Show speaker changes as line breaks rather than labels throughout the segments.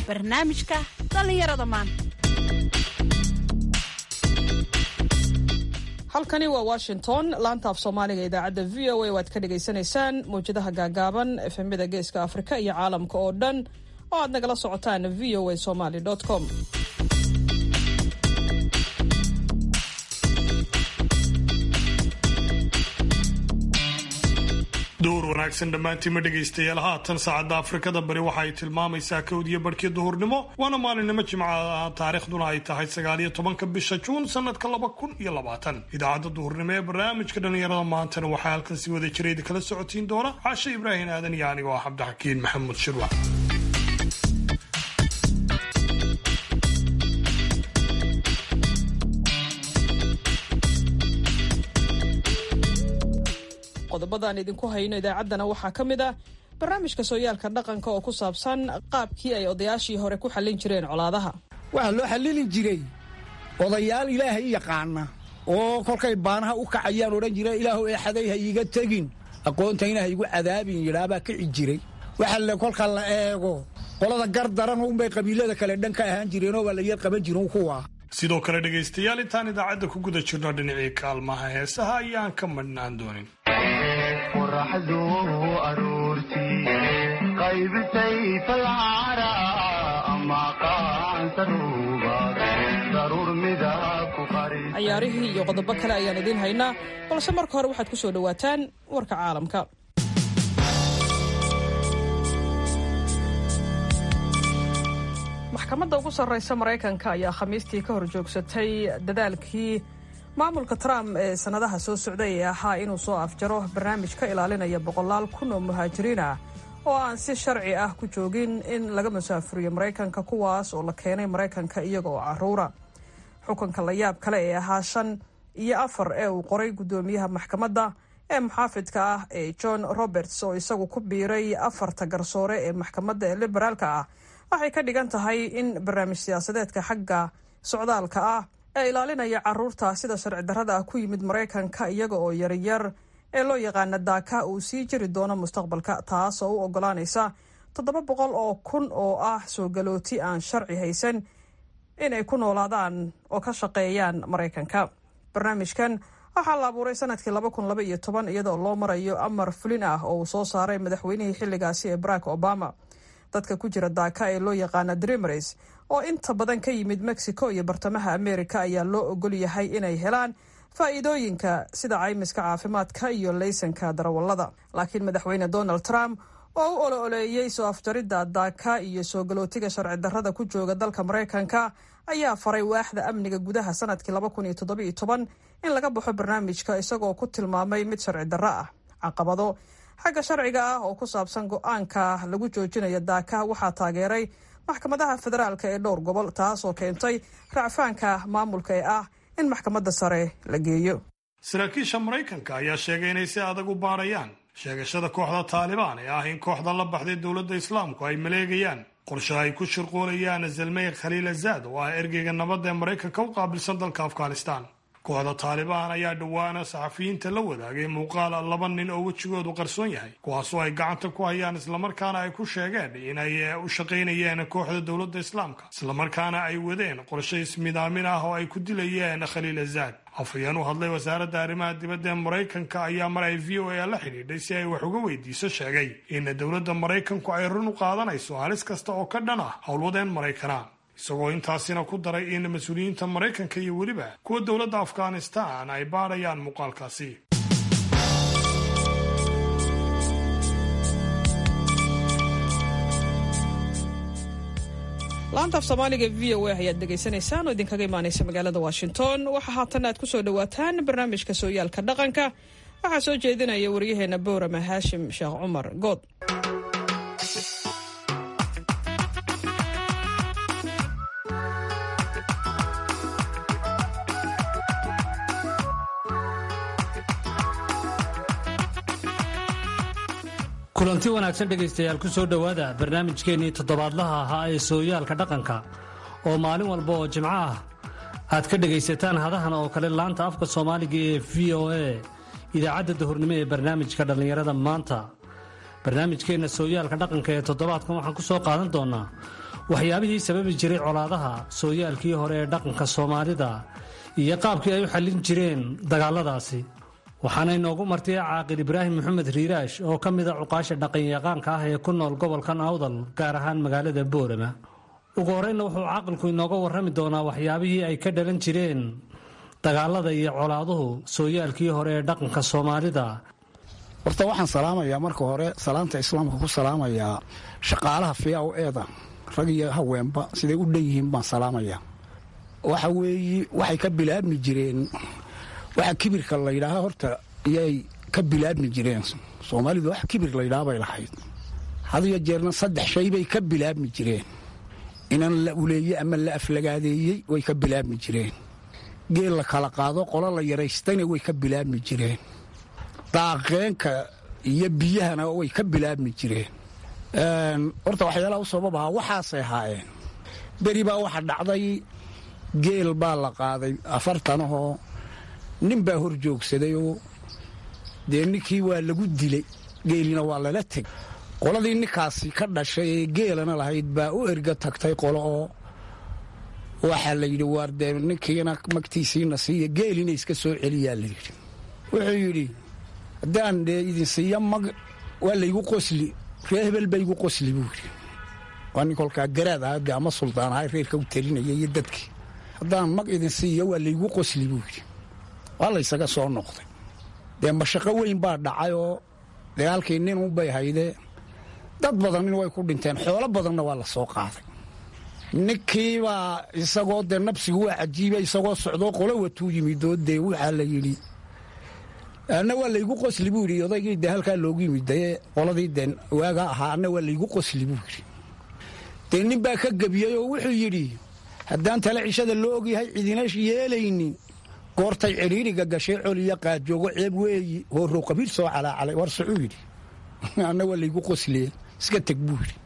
barnaamijka dhallinyarada maanta
halkani waa washington laanta af soomaaliga idaacadda v o a waad ka dhagaysanaysaan mawjadaha gaagaaban efemyada geeska afrika iyo caalamka oo dhan oo aad nagala socotaan v o a somaly com
duhur wanaagsan dhammaantiinma dhegaystayaal haatan saacadda afrikada bari waxa ay tilmaamaysaa kowdiyo barhkii duhurnimo waana maalinimo jimca taariikhduna ay tahay sagaaliyo tobanka bisha juun sanadka laba kun iyo labaatan idaacadda duhurnimo ee barnaamijka dhallinyarada maantana waxaa halkan si wada jirayda kala socotiin doona cashe ibraahim aadan iyo anigoo ah cabdixakiin maxamuud shirwa
qodobadaan idinku hayno idaacaddana waxaa ka mid ah barnaamijka sooyaalka dhaqanka oo ku saabsan qaabkii ay odayaashii hore ku xallin jireen colaadaha
waxaa loo xallili jiray odayaal ilaahay yaqaana oo kolkay baanaha u kacayaan odhan jira ilaahu eexaday ha iiga tegin aqoontayna ha igu cadaabin yidhaabaa kici jiray waxa le kolka la eego qolada gar daran unbay qabiilada kale dhan ka ahaan jireenoo waa la yar qaban jirin kuwa
sidoo kale dhegaystayaal intaan idaacadda ku guda jirno dhinacii kaalmaha heesaha ayaan ka madhnaan doonin
qoraxdu aroortii qaybisay falcara ama qaansaruuba daruur midab ku qaris
cayaarihii iyo qodobo kale ayaan idiin haynaa balse marka hore waxaad ku soo dhowaataan warka caalamka maxkamadda ugu sarreysa maraykanka ayaa khamiistii ka hor joogsatay dadaalkii maamulka trump ee sannadaha soo socday ee ahaa inuu soo afjaro barnaamij ka ilaalinaya boqolaal kun oo muhaajiriin ah oo aan si sharci ah ku joogin in laga musaafuriyo maraykanka kuwaas oo la keenay maraykanka iyaga oo caruura xukunka la yaab kale ee ahaa shan iyo afar ee uu qoray guddoomiyaha maxkamadda ee muxaafidka ah ee john roberts oo isagu ku biiray afarta garsoore ee maxkamadda ee liberaalka ah waxay ka dhigan tahay in barnaamij siyaasadeedka xagga socdaalka ah ee ilaalinaya caruurta sida sharci darrada ah ku yimid maraykanka iyaga oo yaryar ee loo yaqaana daaka uu sii jiri doono mustaqbalka taas oo u ogolaanaysa toddoba boqol oo kun oo ah soo galooti aan sharci haysan inay ku noolaadaan oo ka shaqeeyaan maraykanka barnaamijkan waxaa la abuuray sanadkii laba kun laba iyo toban iyadoo loo marayo amar fulin ah oo uu soo saaray madaxweynihii xilligaasi ee barack obama dadka ku jira daaka ee loo yaqaana dreamers oo inta badan ka yimid mexico iyo bartamaha america ayaa loo ogol yahay inay helaan faa'iidooyinka sida caymiska caafimaadka iyo laysanka darawallada laakiin madaxweyne donald trump oo u olo-oleeyey soo afjaridda daaka iyo soo galootiga sharci darrada ku jooga dalka maraykanka ayaa faray waaxda amniga gudaha sanadkii laba kun iyo toddobiyo toban in laga baxo barnaamijka isagoo ku tilmaamay mid sharci darro ah caqabado xagga sharciga ah oo ku saabsan go-aanka lagu joojinayo daaka waxaa taageeray maxkamadaha federaalka ee dhowr gobol taasoo keentay racfaanka maamulka ee ah in maxkamadda sare la geeyo
saraakiisha maraykanka ayaa sheegay inay si adag u baarayaan sheegashada kooxda taalibaan ee ah in kooxda la baxday dowladda islaamku ay maleegayaan qorshe ay ku shirqoolayaan zalmey khaliil azaad oo ah ergeyga nabadda ee maraykanka u qaabilsan dalka afghanistan kooxda taalibaan ayaa dhowaana saxafiyiinta la wadaagay muuqaal laba nin oo wejigoodu qarsoon yahay kuwaasoo ay gacanta ku hayaan islamarkaana ay ku sheegeen inay u shaqaynayeen kooxda dowladda islaamka islamarkaana ay wadeen qorshe ismidaamin ah oo ay ku dilayeen khaliil azaad afhayeen u hadlay wasaaradda arrimaha dibadda ee maraykanka ayaa mar ay v o a la xidhiidhay si ay wax uga weydiiso sheegay in dowladda maraykanku ay run u qaadanayso halis kasta oo ka dhan ah howlwadeen maraykana isagoo intaasina ku daray in mas-uuliyiinta maraykanka iyo weliba kuwa dowladda afghanistan ay baadhayaan muuqaalkaasi
laanta af soomaaliga v o a ayaad dhegaysanaysaan oo idinkaga imaanaysa magaalada washington waxaa haatan aad ku soo dhowaataan barnaamijka sooyaalka dhaqanka waxaa soo jeedinaya waryaheena boorama haashim sheekh cumar good
kulanti wanaagsan dhegaystayaal ku soo dhowaada barnaamijkeennii toddobaadlaha ahaa ee sooyaalka dhaqanka oo maalin walba oo jimco ah aad ka dhegaysataan hadahan oo kale laanta afka soomaaliga ee v o a idaacadda dahurnimo ee barnaamijka dhallinyarada maanta barnaamijkeenna sooyaalka dhaqanka ee toddobaadkan waxaan ku soo qaadan doonnaa waxyaabihii sababi jiray colaadaha sooyaalkii hore ee dhaqanka soomaalida iyo qaabkii ay u xallin jireen dagaalladaasi waxaana inoogu martay caaqil ibraahim maxamed riiraash oo ka mida cuqaasha dhaqanyaqaanka ah ee ku nool gobolkan awdal gaar ahaan magaalada boorama ugu horreynna wuxuu caaqilku inooga warrami doonaa waxyaabihii ay ka dhalan jireen dagaalada iyo colaaduhu sooyaalkii hore ee dhaqanka soomaalida
horta waxaan salaamayaa marka hore salaanta islaamka ku salaamayaa shaqaalaha fiyaw eeda rag iyo haweenba siday u dhan yihiin baan salaamayaa waxa weeye waxay ka bilaabmi jireen waxa kibirka layidhaaha horta iyay ka bilaabmi jireen soomaalidu wax kibir layidhaha bay lahayd hadiyo jeerna saddex shay bay ka bilaabmi jireen inan la uleeye ama la aflagaadeeyey way ka bilaabmi jireen geel la kala qaado qolo la yaraystayna way ka bilaabmi jireen daaqeenka iyo biyahana way ka bilaabmi jireen horta waxyaalaha u sabab ahaa waxaasay ahaayeen beri baa waxa dhacday geel baa la qaaday afartanahoo nin baa hor joogsadayoo dee ninkii waa lagu dilay geelina waa lala tegay qoladii ninkaasi ka dhashay ee geelana lahayd baa u erga tagtay qolo oo waxaa la yidhi waar dee ninkiina magtiisiina siiya geelina iska soo celiyaa la yidhi wuxuu yidhi haddaan dee idin siiya mag waa laygu qosli ree hebel ba igu qosli buu yidhi waa nin kolkaa garaad ahaa dee ama suldaan ahaa reerka u talinaya iyo dadkii haddaan mag idin siiya waa laygu qosli buu yidhi waa laysaga soo noqday dee mashaqo weyn baa dhacay oo dagaalkii nin unbay haydee dad badanina way ku dhinteen xoolo badanna waa la soo qaaday ninkiibaa isagoo dee nabsigu waa cajiiba isagoo socdoo qolo watuu yimidoo dee waxaa la yidhi anna waa laygu qosli buu yidhi odaygii dee halkaa loogu yimid dee qoladii dee waagaa ahaa anna waa laygu qosli buu yidhi dee nin baa ka gebiyey oo wuxuu yidhi haddaan tale cishada loo ogyahay cidina yeelaynin goortay cidhiiriga gashay col iyo qaadjoogo ceeb weeyi hoorow qabiil soo calaacalay war socuu yidhi anna waa laygu qosliye iska teg buu yidhi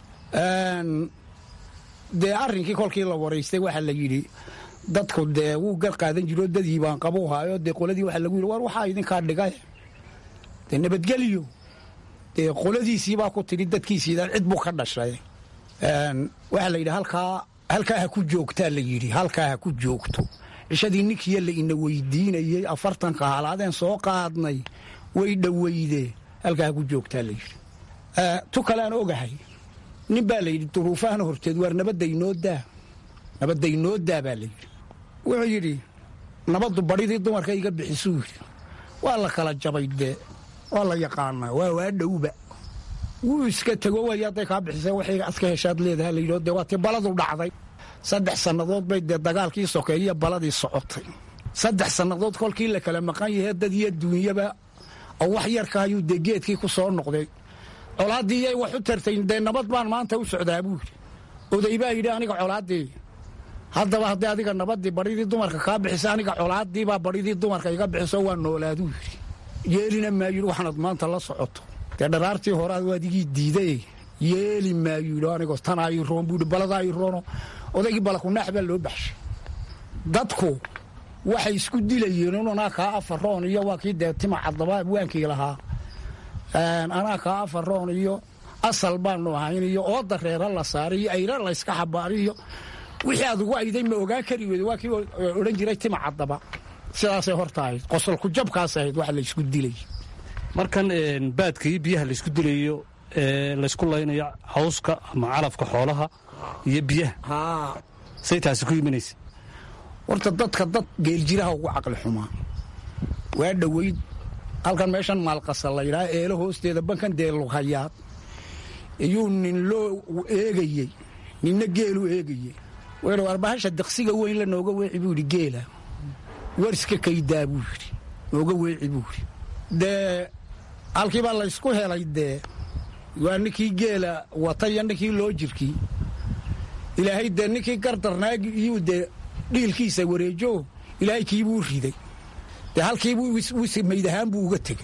dee arrinkii kolkii la waraystay waxaa la yidhi dadku dee wuu gar qaadan jiroo dadii baan qabu haayo dee qoladii waxaa lagu yidhi war waxaa idinkaa dhigay dee nabadgelyo dee qoladiisiibaa ku tidhi dadkiisiida cid buu ka dhashay waxaa la yidhi halkaa halkaa ha ku joogtaa la yidhi halkaa ha ku joogto cishadii ninkiiyo la ina weydiinayey afartanka halaadeen soo qaadnay way dhoweyde halkaa ha ku joogtaa la yidhi tu kale aan ogahay nin baa la yidhi duruufahana horteed waar nabadaynoo daa nabadaynoo daa baa la yidhi wuxuu yidhi nabaddu badhidii dumarka iga bixisuu yidhi waa la kala jabay dee waa la yaqaanaa waa waa dhowba wuu iska tego way hadday kaa bixisay waxayga aska heshaad leedaha layidhi dee waa tii baladu dhacday saddex sannadood bay dee dagaalkii sokeeyiyo baladii socotay saddex sannadood kolkii la kala maqan yahe dad iyo duunyaba oo wax yarka ayuu dee geedkii ku soo noqday colaaddii yay wax u tartay dee nabad baan maanta u socdaa buu yidhi oday baa yidhi aniga colaaddii haddaba haddii adiga nabaddii badhidii dumarka kaa bixisa aniga colaaddiibaa badhidii dumarka iga bixiso waa noolaaduu yidhi yeelina maayidhi waxaanad maanta la socoto dee dharaartii hore adigii diiday yeeli maayu yidhi anigoo tanaa ii roon buu yidhi baladaa ii roono odaygii balakunaax baa loo baxshay dadku waxay isku dilayeen un anaa kaa afaroon iyo waa kii dee tima caddaba waankii lahaa anaa kaa afaroon iyo asal baanu ahayn iyo ooda reera la saaray iyo ayra layska xabaari iyo wixii aad ugu ayday ma ogaan kari weyda waa kii odhan jiray tima caddaba sidaasay horta ahayd qosolku jabkaas ahayd waxa laysku dilay
markan baadka iyo biyaha laysku dilayo laysku laynayo cawska ama calafka xoolaha iyo biyaha say taasi ku imanaysa
horta dadka dad geeljiraha ugu caqli xumaa waa dhoweyd halkan meeshan maalqasa laydhaha eelo hoosteeda bankan dee lughayaad iyuu nin loo eegayey ninna geelu eegayey wuu arbahasha daqsiga weyn la nooga weeci buu yidhi geela warska kaydaa buu yidhi nooga weeci buu yidhi dee halkii baa laysku helay dee waa ninkii geela wata iyo ninkii loo jirkii ilaahay dee ninkii gardarnaagi iyuu dee dhiilkiisa wareejo ilaahay kiibuu riday dee halkiibuu mayd ahaan buu uga tegey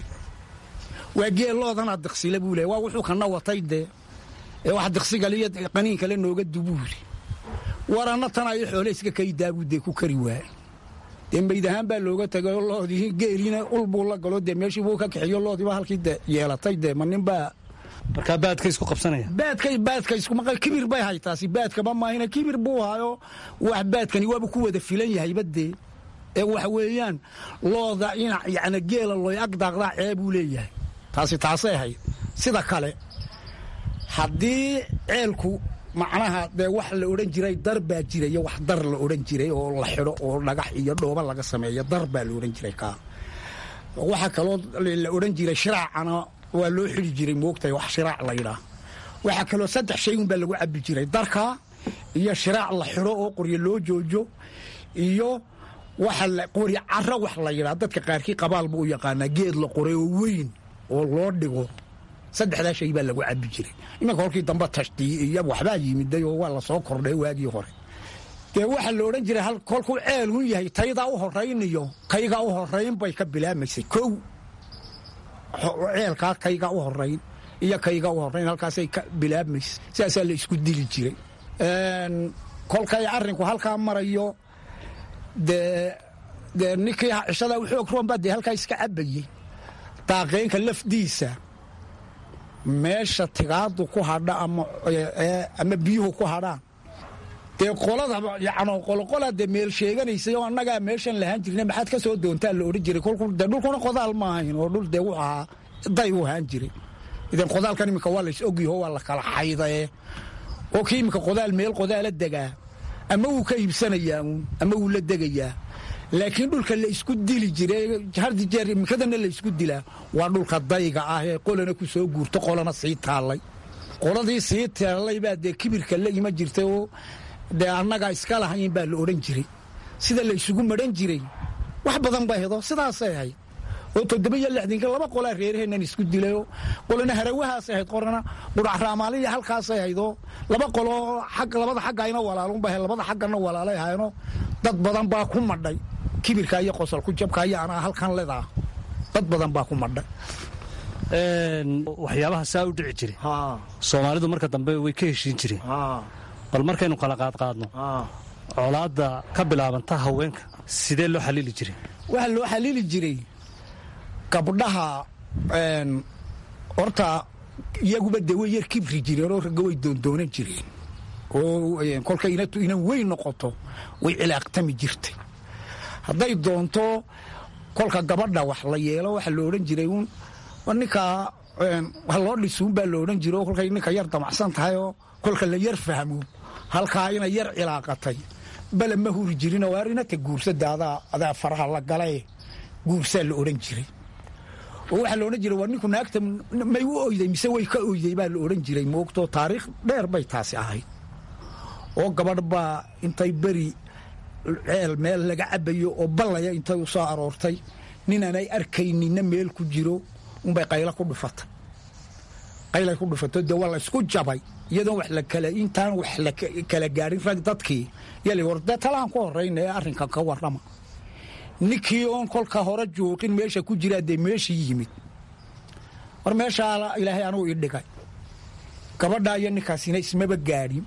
waa geeloodanaa diqsile buu le waa wuxuu kana watay dee ee wax diqsigale iyo qaniin kale nooga dubuu yidhi waranna tanaa iyo xoole iska kaydaabuu dee ku kari waaya dee mayd ahaan baa looga tegay oo loodii geeliina ul buu la galo dee meeshii buu ka kaxiyo loodiiba halkii de yeelatay dee ma ninbaa
markaa baadka isku qabsanaya
baadkay baadka iskumaqa kibir bay haytaasi baadkaba maahina kibir buu hayo wax baadkani waaba ku wada filan yahay badee ee waxa weeyaan looda inac yacni geela looy ag daaqdaa ceebuu leeyahay taasi taasay ahayd sida kale haddii ceelku macnaha dee wax la odhan jiray dar baa jiraya wax dar la odhan jiray oo la xidho oo dhagax iyo dhooba laga sameeyo dar baa la odhan jiray kaa waxaa kaloo la odhan jiray shiraacana waa loo xidhi jiray moogtahay wax shiraac la yidhaah waxaa kaloo saddex shay unbaa lagu cabbi jiray darka iyo shiraac la xidho oo qoryo loo joojo iyo waxa la qori caro wax la yidhaha dadka qaarkii qabaal buu u yaqaanaa geed la qoray oo weyn oo loo dhigo saddexdaa shay baa lagu cabbi jiray imanka kolkii dambe tashtii iyo waxbaa yimiday oo waa lasoo kordhay waagii hore dee waxaa la odhan jiray kolkuu ceel un yahay taydaa u horayn iyo kaygaa u horayn bay ka bilaabmaysay kow ceelkaa kaygaa u horayn iyo kaygaa u horayn halkaasay ka bilaabmaysay sidaasaa la isku dili jiray kolkay arrinku halkaa marayo dee dee ninkii cishadaa u xoog roonbaa dee halkaa iska cabbayey daaqeynka lafdiisa meesha tigaadu ku hadha ama biyuhu ku hadhaan dee qolada yan qoloqolaa dee meel sheeganaysay oo annagaa meeshan lahaan jirna maxaad ka soo doontaa la odhan jiray kolku dee dhulkuna qodaal ma ahayn oo dhul dee wuxu ahaa day u ahaan jiray idan qodaalkan iminka waa lays ogyaho waa la kala xaydae oo kii iminka qodaal meel qodaala degaa ama wuu ka iibsanayaa uun ama wuu la degayaa laakiin dhulka la isku dili jiray hardi jeer imikadana la isku dilaa waa dhulka dayga ah ee qolana ku soo guurto qolana sii taallay qoladii sii taallay baa dee kibirka la ima jirtay oo dee annagaa iska lahayn baa la odhan jiray sida la isugu madhan jiray wax badan bay hedo sidaasay ahayd oo toddoba iyo lixdinka laba qolaa reeraheennan isku dilayoo qolana harawahaasay ahayd qorana quracraamaaliya halkaasay ahaydoo laba qoloo labada xaggayna walaalunba ahayd labada xaggana walaalay ahaynoo dad badan baa ku madhay kibirka iyo qosolku jabka iyo anaa halkan ledaa dad badan baa ku madhay
waxyaabaha saa u dhici jiray soomaalidu marka dambe way ka heshiin jireen bal markaynu kala qaadqaadno colaadda ka bilaabanta haweenka sidee loo xaliili jiray
waxaa loo xaliili jiray gabdhaha horta iyaguba dee way yar kibri jireen oo ragga way doondoonan jireen oo kolkay inan weyn noqoto way cilaaqtami jirtay hadday doonto kolka gabadha wax la yeelo waxa la odhan jiray uun ninkaa ha loo dhisuun baa la odhan jira oo kolkay ninka yar damacsan tahay oo kolka la yar fahmo halkaa inay yar cilaaqatay bale ma huri jirin oo arinata guursada adaa adaa faraha la galae guursaa la odhan jiray oo waxaa la odhan jiray waa ninku naagta may u oyday mise way ka oyday baa la odhan jiray moogto taariikh dheer bay taasi ahayd oo gabadh baa intay beri ceel meel laga cabayo oo ballaya intay u soo aroortay ninanay arkayninna meel ku jiro unbay qayla ku dhufatay qaylay ku dhufato dee waa la isku jabay iyadoon wax la kala intaan wax la kala gaadhin rag dadkii yali war dee talaan ku horrayna ee arrinkan ka warrama ninkii oon kolka hore juuqin meesha ku jiraa dee meeshii yimid war meeshaa ilaahay anugu ii dhigay gabadhaa iyo ninkaasina ismaba gaadhin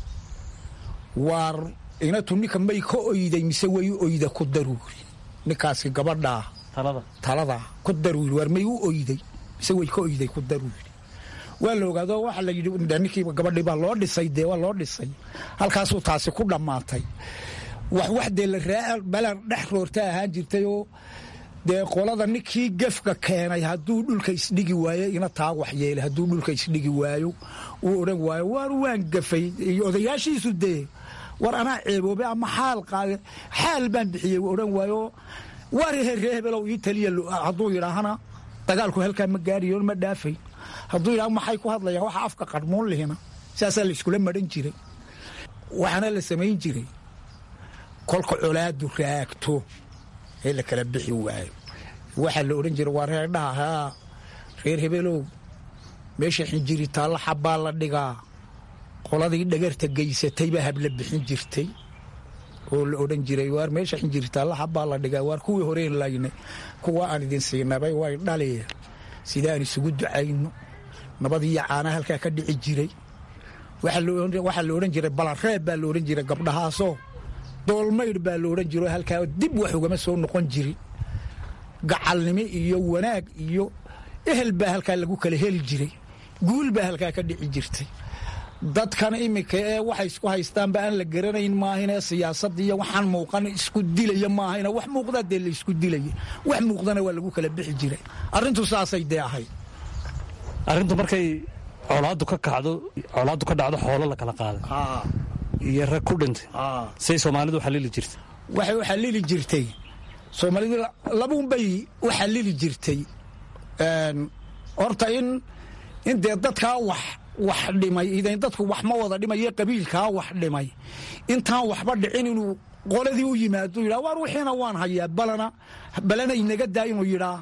waar inatu ninka may ka oyday mise way u oyda ku daruuri ninkaasi gabadhaa taladaa ku daruuri waar may u oyday mise way ka oyday ku daruuri waa la ogaado waxaa la yidhi ninkiiba gabadhii baa loo dhisay dee waa loo dhisay halkaasuu taasi ku dhammaatay wax wax dee la raa balan dhex roorta ahaan jirtay oo dee qolada ninkii gefka keenay hadduu dhulka isdhigi waayo ina taa wax yeelay hadduu dhulka isdhigi waayo uu odhan waayo waar waan gafay iyo odayaashiisu dee war anaa ceeboobay ama xaal qaade xaal baan bixiyey uu odhan waayo waar reehebelow ii taliya hadduu yidhaahana dagaalku halkaa ma gaariyo ma dhaafay hadduu yidhaha maxay ku hadlayaan waxa afka qarmuun lihina saasaa la iskula madhan jiray waxaana la samayn jiray kolka colaadu raagto ee la kala bixi waayo waxaa la odhan jiray waa reer dhaha haa reer hebelow meesha xinjiri taalla xabbaa la dhigaa qoladii dhagarta geysatay baa habla bixin jirtay oo la odhan jiray waar meesha xinjiri taalla xabbaa la dhigaa waar kuwii horeen layne kuwa aan idin siinabay way dhaliya sidaan isugu ducayno nabadiiyo caana halkaa ka dhici jiray waxaa la odhan jiray balareeb baa la odhan jiray gabdhahaasoo doolmaydh baa la odhan jiro halkaa dib wax ugama soo noqon jirin gacalnimo iyo wanaag iyo ehel baa halkaa lagu kala heli jiray guul baa halkaa ka dhici jirtay dadkan iminka ee waxay isku haystaanba aan la garanayn maahinee siyaasad iyo waxaan muuqan isku dilaya maahayna wax muuqdaa dee la isku dilaya wax muuqdana waa lagu kala bixi jiray arrintu saasay dee ahayd
arrintu markay colaaddu ka kacdo colaaddu ka dhacdo xoolo la kala qaaday iyo rag ku dhintay say soomaalidu xalili jirtay
waxay u xallili jirtay soomaalidu labuunbay u xallili jirtay horta in in dee dadkaa wax wax dhimay idan dadku wax ma wada dhimaye qabiilkaa wax dhimay intaan waxba dhicin inuu qoladii u yimaado yidhaa waar wixiina waan hayaa balana balana inaga daa inuu yidhaa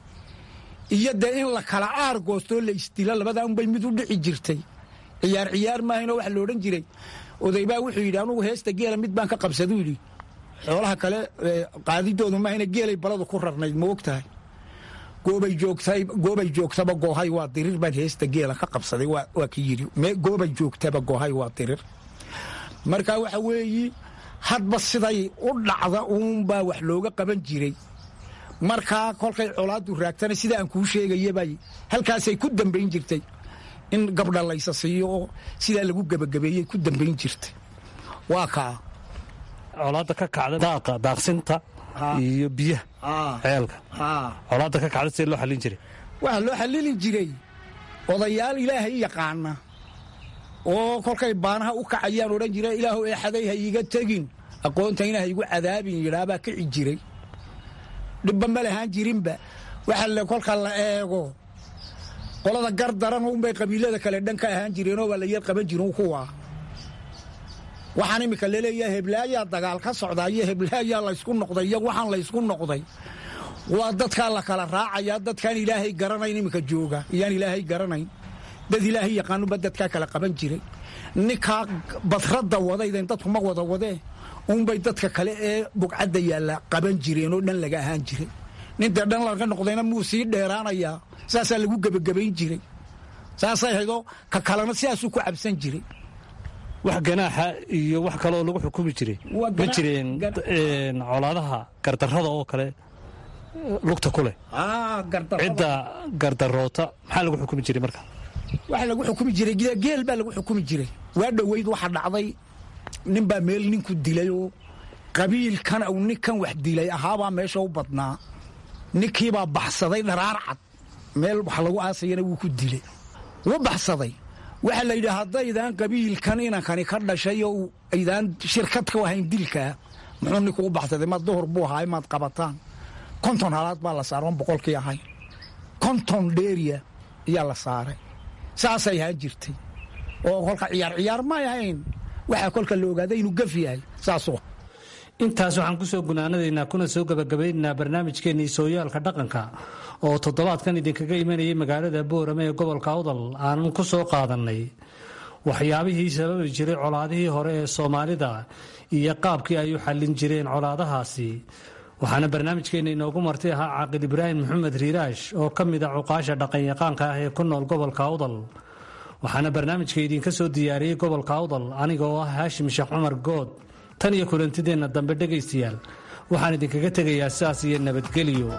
iyo dee in la kala aar goostoo la isdila labadaa unbay mid u dhici jirtay ciyaar ciyaar maahaynoo waxa la odhan jiray odaybaa wuxuu yidhi anugu heesta geela mid baan ka qabsaduu yidhi xoolaha kale qaadidoodu maahayna geelay baladu ku rarnayd ma og tahay goobay joogtay goobay joogtaba goohay waa dirir baan heesta geela ka qabsaday waa ki yidhi goobay joogtaba goohay waa dirir marka waxa weeyi hadba siday u dhacda uunbaa wax looga qaban jiray markaa kolkay colaaddu raagtana sida aan kuu sheegayabay halkaasay ku dambayn jirtay in gabdha laysa siiyo oo sidaa lagu gebagabeeyey ku dambayn jirtay waa kaa
colaadda ka kacda daaqa daaqsinta iyo biyaha ceelka colaadda ka kacda sidee loo xallin jiray
waxaa loo xallili jiray odayaal ilaahay yaqaana oo kolkay baanaha u kacayaan odhan jira ilaahu eexaday ha iiga tegin aqoontayna ha igu cadaabin yidhaabaa kici jiray dhibba ma lahaan jirinba waxa kolka la eego qolada gar daran unbay qabiilada kale dhan ka ahaan jireenoo waa la yar qaban jirin kuwa waxaan iminka laleeyaha heblaayaa dagaal ka socdaa iyo heblaayaa laysku noqday iyo waxaan laysku noqday waa dadkaa la kala raacayaa dadkaan ilaahay garanayn iminka jooga iyaan ilaahay garanayn dad ilaahay yaqaanuba dadkaa kala qaban jiray ninkaa badradda wadaydan dadku ma wada wadee uunbay dadka kale ee bugcadda yaalla qaban jireenoo dhan laga ahaan jiray nintee dhan laga noqdayna muu sii dheeraanayaa saasaa lagu gebagabayn jiray saasay haydoo ka kalena sidaasuu ku cabsan jiray
wax ganaaxa iyo wax kale oo lagu xukumi jiray ma jireen colaadaha gardarrada oo kale lugta ku leh cidda gardaroota maxaa lagu xukumi jiray marka
waxa lagu xukumi jiray geel baa lagu xukumi jiray waa dhoweyd waxa dhacday nin baa meel ninku dilay oo qabiilkan uu ninkan wax dilay ahaabaa meesha u badnaa ninkiibaa baxsaday dharaar cad meel wax lagu aasayana wuu ku dilay wuu baxsaday waxaa la yidhi haddaydaan qabiilkan inankani ka dhashay oo aydaan shirkad ka ahayn dilkaa muxuu ninku u baxsaday maad duhur buu ahaay maad qabataan konton halaad baa la saaray on boqolkii ahayn konton dheeriya ayaa la saaray saasay ahaan jirtay oo kolka ciyaar ciyaar may ahayn waxaa kolka la ogaaday inuu gaf yahay saasoo
intaas waxaan ku soo gunaanadaynaa kuna soo gebagabaynaynaa barnaamijkeennii sooyaalka dhaqanka oo toddobaadkan idinkaga imanayay magaalada boorame ee gobolka awdal aanan ku soo qaadannay waxyaabihii sababi jiray colaadihii hore ee soomaalida iyo qaabkii ay u xallin jireen colaadahaasi waxaana barnaamijkeenna inoogu martay ahaa caaqil ibraahim maxamed riiraash oo ka mid a cuqaasha dhaqanyaqaanka ah ee ku nool gobolka awdal waxaana barnaamijka idinka soo diyaariyey gobolka awdal aniga oo ah haashim sheekh cumar good tan iyo kulantideenna dambe dhegaystayaal waxaan idinkaga tegayaa sidaas iyo nabadgelyo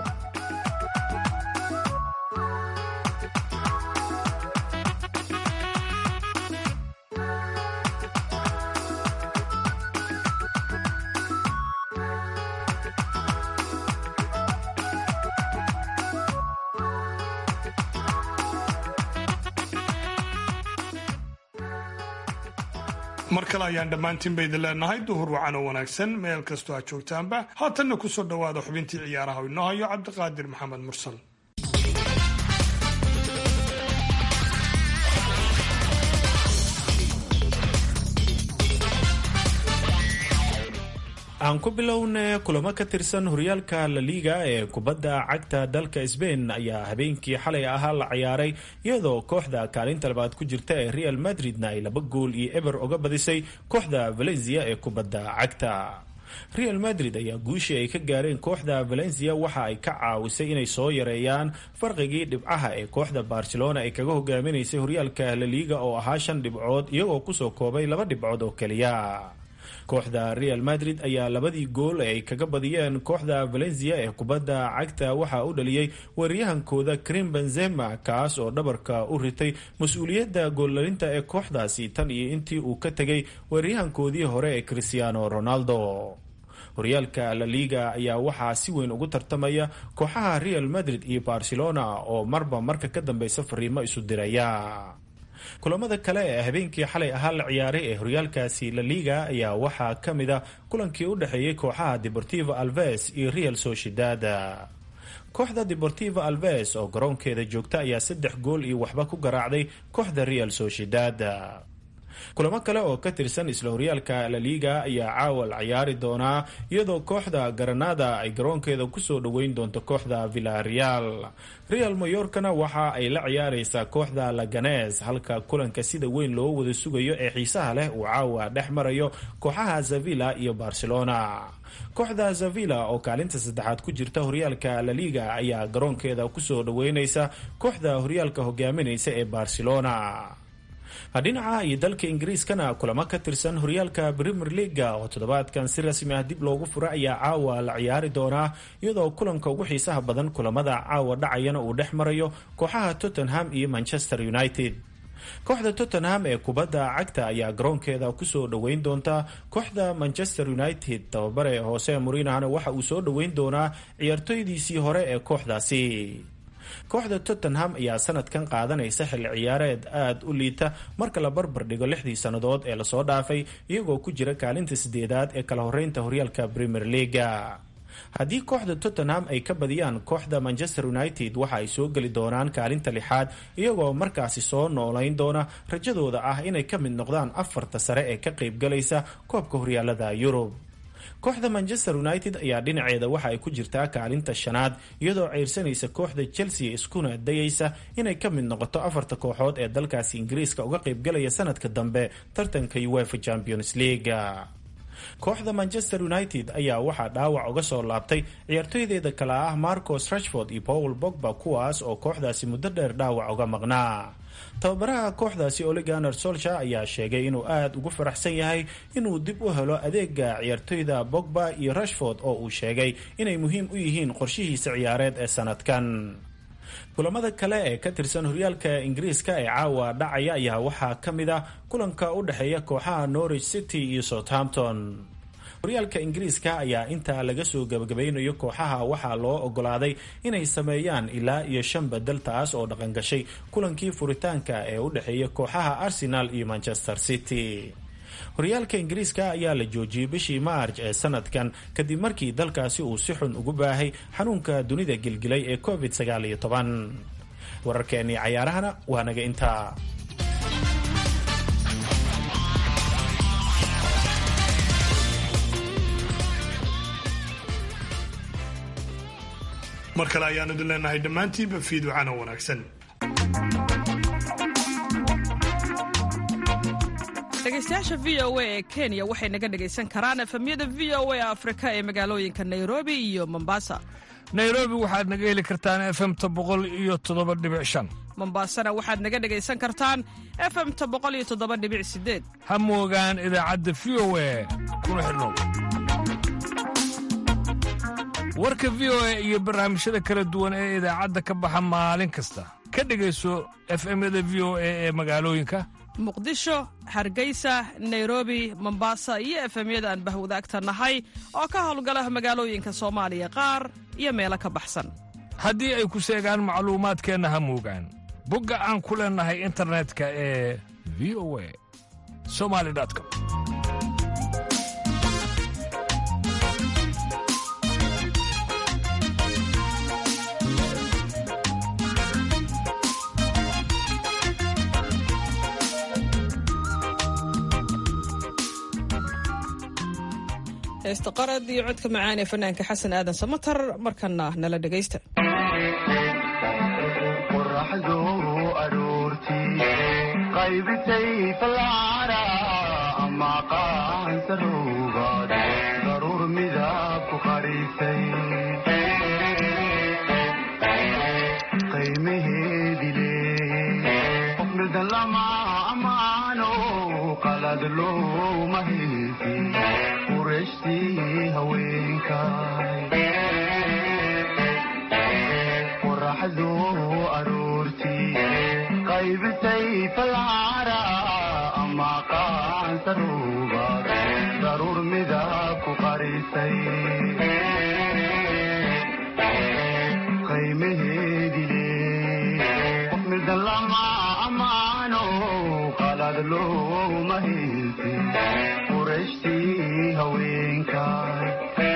mar kale ayaan dhammaantiinba idin leenahay duhur wacan oo wanaagsan meel kastoo aad joogtaanba haatanna ku soo dhowaada xubintii ciyaaraha oo inoo hayo cabdiqaadir maxamed mursal
aan ku bilowna kulamo ka tirsan horyaalka la liiga ee kubadda cagta dalka sbain ayaa habeenkii xalay ahaa la ciyaaray iyadoo kooxda kaalinta labaad ku jirta ee real madridna ay laba gool iyo eber uga badisay kooxda valencia ee kubadda cagta real madrid ayaa guushii ay ka gaareen kooxda valencia waxa ay ka caawisay inay soo yareeyaan farqigii dhibcaha ee kooxda barcelona ay kaga hogaaminaysay horyaalka la liiga oo ahaa shan dhibcood iyagoo kusoo koobay laba dhibcood oo keliya kooxda real madrid ayaa labadii gool ee ay kaga badiyeen kooxda valencia ee kubadda cagta waxaa u dhaliyey weeryahankooda krim benzema kaas oo dhabarka u ritay mas-uuliyadda goollalinta ee kooxdaasi tan iyo intii uu ka tegay weeryahankoodii hore ee cristiano ronaldo horyaalka la liga ayaa waxaa si weyn ugu tartamaya kooxaha real madrid iyo barcelona oo marba marka ka dambeysa fariimo isu diraya kulamada kale ee habeenkii xalay ahaa la ciyaaray ee horyaalkaasi la liga ayaa waxaa ka mid a kulankii u dhexeeyey kooxaha deportivo alves iyo real sociedad kooxda deportivo alves oo garoonkeeda joogta ayaa saddex gool iyo waxba ku garaacday kooxda real sociedad kulamo kale oo ka tirsan isla horyaalka la liga ayaa caawa la ciyaari doonaa iyadoo kooxda garanada ay garoonkeeda kusoo dhoweyn doonto kooxda villareal real mayorkana waxa ay la ciyaareysaa kooxda laganes halka kulanka sida weyn loo wada sugayo ee xiisaha leh uu caawa dhex marayo kooxaha zavilla iyo barcelona kooxda zavilla oo kaalinta saddexaad ku jirta horyaalka la liga ayaa garoonkeeda kusoo dhoweyneysa kooxda horyaalka hogaamineysa ee barcelona dhinaca iyo dalka ingiriiskana kulamo ka tirsan horyaalka premier leaga oo toddobaadkan si rasmi ah dib loogu fura ayaa caawa la ciyaari doonaa iyadoo kulanka ugu xiisaha badan kulamada caawa dhacayana uu dhex marayo kooxaha tottenham iyo manchester united kooxda tottenham ee kubadda cagta ayaa garoonkeeda kusoo dhoweyn doonta kooxda manchester united tababare hoose murinahna waxa uu soo dhoweyn doonaa ciyaartoydiisii hore ee kooxdaasi kooxda tottenham ayaa sanadkan qaadanaysa xilli ciyaareed aada u liita marka la barbar dhigo lixdii sannadood ee lasoo dhaafay iyagoo ku jira kaalinta sideedaad ee kala horeynta horyaalka premier leaga haddii kooxda tottenham ay ka badiyaan kooxda manchester united waxa ay soo geli doonaan kaalinta lixaad iyagoo markaasi soo noolayn doona rajadooda ah inay ka mid noqdaan afarta sare ee ka qaybgalaysa koobka horyaalada yurub kooxda manchester united ayaa dhinaceeda waxa ay ku jirtaa kaalinta shanaad iyadoo ceyrsanaysa kooxda chelsea iskuna dayaysa inay ka mid noqoto afarta kooxood ee dalkaasi ingiriiska uga qaybgalaya sanadka dambe tartanka uefa champions league kooxda manchester united ayaa waxaa dhaawac uga soo laabtay ciyaartoydeeda kale ah marcos rashford iyo paul bogba kuwaas oo kooxdaasi muddo dheer dhaawac uga maqnaa tababaraha kooxdaasi oliganer solsha ayaa sheegay inuu aada ugu faraxsan yahay inuu dib u helo adeega ciyaartoyda bogba iyo rashford oo uu sheegay inay muhiim u yihiin qorshihiisa ciyaareed ee sanadkan kulamada kale ee ka tirsan horyaalka ingiriiska ee caawa dhacaya ayaa waxaa ka mid ah kulanka u dhexeeya kooxaha norwich city iyo southampton horyaalka ingiriiska ayaa intaa laga soo gabagabaynayo kooxaha waxaa loo ogolaaday inay sameeyaan ilaa iyo shan bedel taas oo dhaqangashay kulankii furitaanka ee u dhexeeya kooxaha arsenal iyo manchester city horyaalka ingiriiska ayaa la joojiyey bishii maarj ee sanadkan kadib markii dalkaasi uu si xun ugu baahay xanuunka dunida gilgilay ee covid sagaal iyo toban wararkeennii cayaarahana waa naga intaa
mar kale ayaanu idin leenahay dhammaantiinba fiiducana wanaagsan
dhegeystayaasha v o a ee kenya waxay naga dhegaysan karaan efemyada v o a afrika ee magaalooyinka nairobi iyo mombasa
nairobi waxaad naga heli kartaan efemta boqol iyo toddoba dhibic shan
mombasana waxaad naga dhegaysan kartaan efemta boqol iyo toddoba dhibic sideed
ha moogaan idaacadda v o a kuna xidhnow warka v o a iyo barnaamijyada kala duwan ee idaacadda ka baxa maalin kasta ka dhegayso efemyada v o a ee magaalooyinka
muqdisho hargeysa nairobi mombasa iyo efemyada aan bahwadaagta nahay oo ka howlgala magaalooyinka soomaaliya qaar iyo meelo ka baxsan
haddii ay ku seegaan macluumaadkeenna ha moogaan bogga aan ku leennahay internetka ee v o a somali com
heesta qarad iyo codka macaan ee fanaanka xasan aadan samatar markana nala dhegaysta
qoraxdu aroortii qaybisay falcara ama qaansaruugaad daruur midab ku qarisay qiimaheedi leey qof midan lama amaano qalad looma haysin haweenkay qoraxdu aroortii qaybisay falcara ama qaansaruubaad daruur midab ku qarisay qiimaheedile qof midan lama amaano qalad looma hilsi qurashtii haweenkay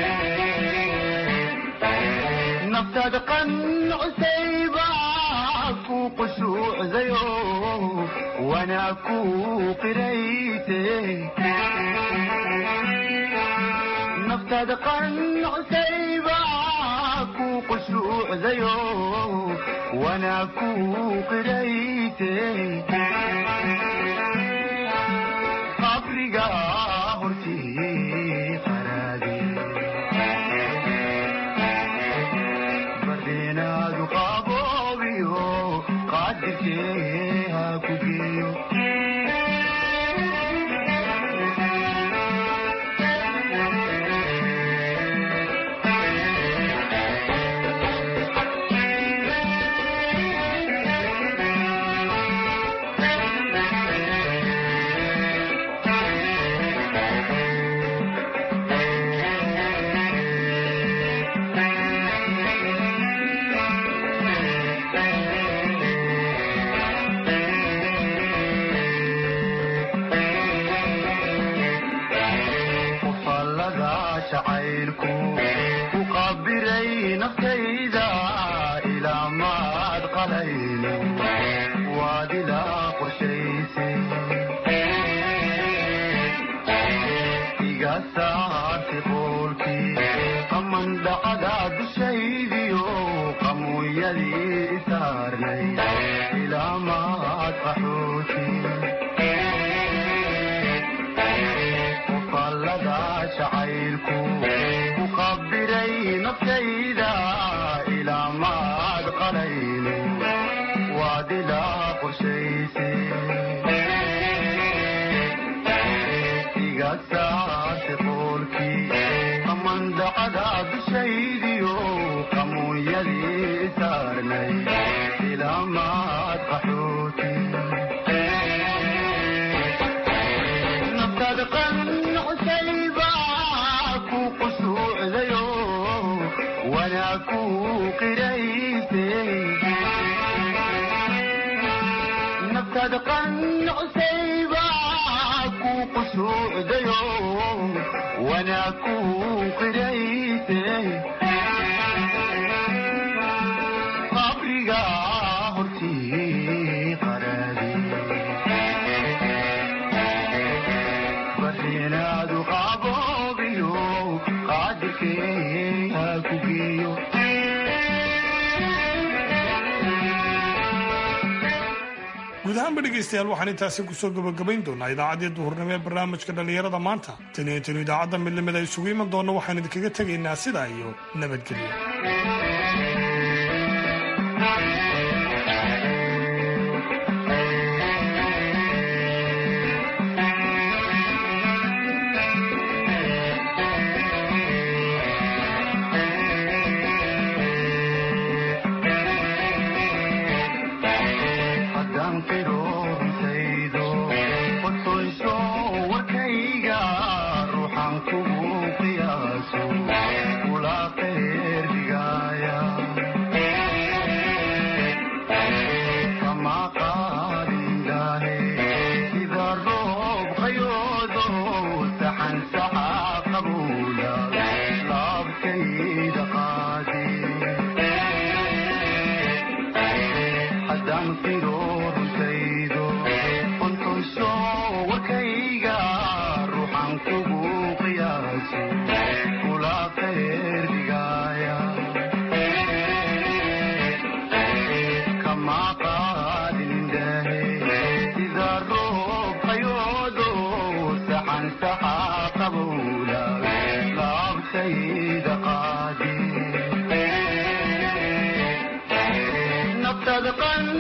naftaada qancusayba ku qushuucdayo wanaa ku qirayte naftaada qancusayba ku qushuucdayo wanaa ku qirayte qabriga hortii qaraadi bardeenaadu qaboobiyo qaadirkee ha ku geeyo qufallada jacaylku ku qabiray naftayda ilaa maad qalayno waad ilaa qorshaysay iga saartay qoolkii qaman dhacda dushaydiyo qamuuyadii isaarnay ilaa maad qaxooti qufallada jacaylku ku qabiray naftayda ilaa maad qalayno waad ilaa qorshaysay iga saartay qoolkii qamandacada dushaydiyo qamuunyadii saarnay ilaa maad qaxooti naftaada qancusayba ku qushuucdayo wanaa ku qirayse naftaada qancusayba ku qushuucdayo wanaa ku qirayse qabriga hortii qaraadi barinaadu qaboobiyo qaadirkee ha ku geeyo
guud ahaanba dhegaystayaal waxaan intaasi kusoo gabagabayn doonaa idaacaddii duhurnimo ee barnaamijka dhallinyarada maanta tan iyo tanu idaacadda midnimada isugu iman doonna waxaan idinkaga tegaynaa sidaa iyo nabadgelyo
haddaan qiroortaydo qotoyso warkayga ruuxaan kugu qiyaaso kula qeerdigaaya kama qaadindaahe sida roob qayoodo saxan saxa qabuula laabtayda qaadi haddaan qiroortaydo qontonsho warkayga ruuxaan kugu qiyaaso kula qeerdigaaya kama qaadindaahe sida roob qayoodo saxan saxa qabuula laabtayda qaadi naftaada qan